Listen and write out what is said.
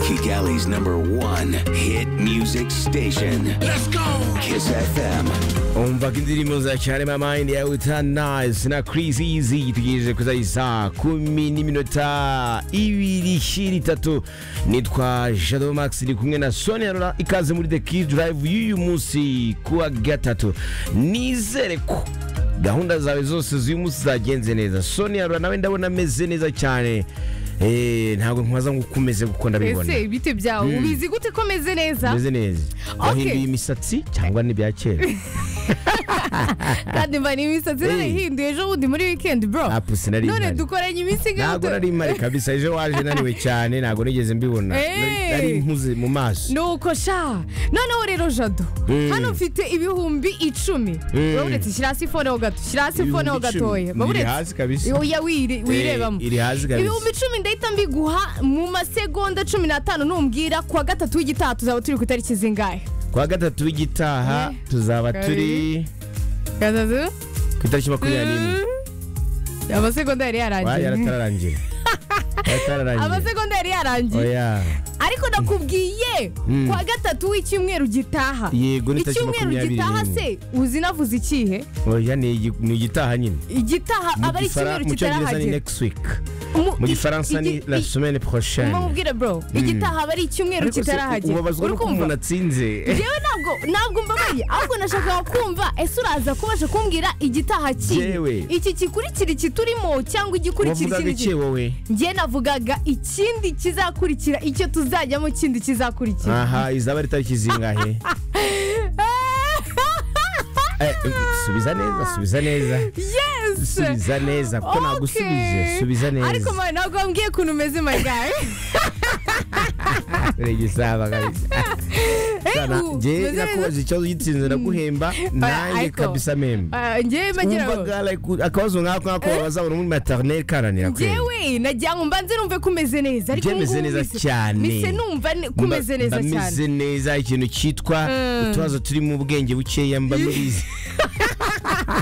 Kigali's number one hit music station. Let's go! Kiss FM. umvaga indirimbo za cyane mama indi ya utanasi na kirisi izi tugejeje kuri za saa kumi n'iminota ibiri shiri itatu nitwa jado max ndi kumwe na sonia rora ikaze muri the kid drive y'uyu munsi kuwa gatatu nizere ko gahunda zawe zose z'uyu munsi zagenze neza sonia rora nawe ndabona ameze neza cyane Eh, ntabwo nkwaza ngo uko umeze kuko ndabibona ese ibite byawe ubizi gute ko meze neza meze neza wahinduye imisatsi cyangwa n'ibya kera kandi mba n'imisatsi narayihinduye ejo bundi muri wikendi bro Apu, sinari none mpari. dukoranye iminsi ntabwo nari mpari kabisa ejo waje naniwe cyane ntabwo nigeze mbibona Eh. nari mpuze mu maso ni uko sha noneho rero jado Mm. hano mfite ibihumbi icumi Mm. urabonetse shyira hasi fone ho gato shyira hasi fone ho Ibihumbi icumi. gatoya Ni iri hasi kabisa. oya wire- wirebamo Eh, iri hasi kabisa. ibihumbi icumi ndahita mbiguha mu masegonda cumi n'atanu numbwira kuwa gatatu w'igitaha tuzaba turi ku itariki zingahe kuwa gatatu w'igitaha Eh. tuzaba turi Kabiri. gatatu ku itariki makumyabiri n'imwe amasegonda yari Wa, yarangiye yaratararangira yaratararangira amasegonda yari yarangiye oya ariko nakubwiye Mm. kuwa gatatu w'icyumweru gitaha Yego, ni tariki icyumweru makumyabiri gitaha n'imwe. se uzi navuze ikihe oya ni igi- ni igitaha nyine igitaha Mu aba ari Gifara- icyumweru mu cyongereza ni kitarahagera next week Mu- mu i- gifaransa ni igi- la i- semaine prochaine mumubwire bro igitaha aba ari icyumweru Ariko se, kitarahagera ubabazwa Uri n'uko kumva? umuntu atsinze Jewe ntabwo ntabwo mbabaye ahubwo nashakaga kumva ese uraza kubasha kumbwira igitaha Jewe. kihe iki gikurikira iki turimo cyangwa igikurikira wavugaga ikindi iki kintu wowe njye navugaga ikindi kizakurikira icyo tuzajyamo kindi kizakurikira aha izaba ari tariki zingahe Eh, subiza neza subiza neza yes subiza neza kuko nagusubije Okay. subiza ariko neza mwana ntabwo wambwiye ukuntu umeze my guy regisaba kabisa Sana, ubu njye umeze nakubaza ikibazo gitsinze ndaguhemba nanjye ariko- kabisa meme Ah, njyewe magira ngo umvaga like, akabazo nkako nkako bazabona muri maternelle karanira kweli njyewe najyango mba nzi numve kumeze neza ariko Njye meze ubungubu neza mise- cyane. mise numva ne- kumeze neza mba meze cyane neza ikintu cyitwa Mm. utubazo turi mu bwenge bukeya mba mbizi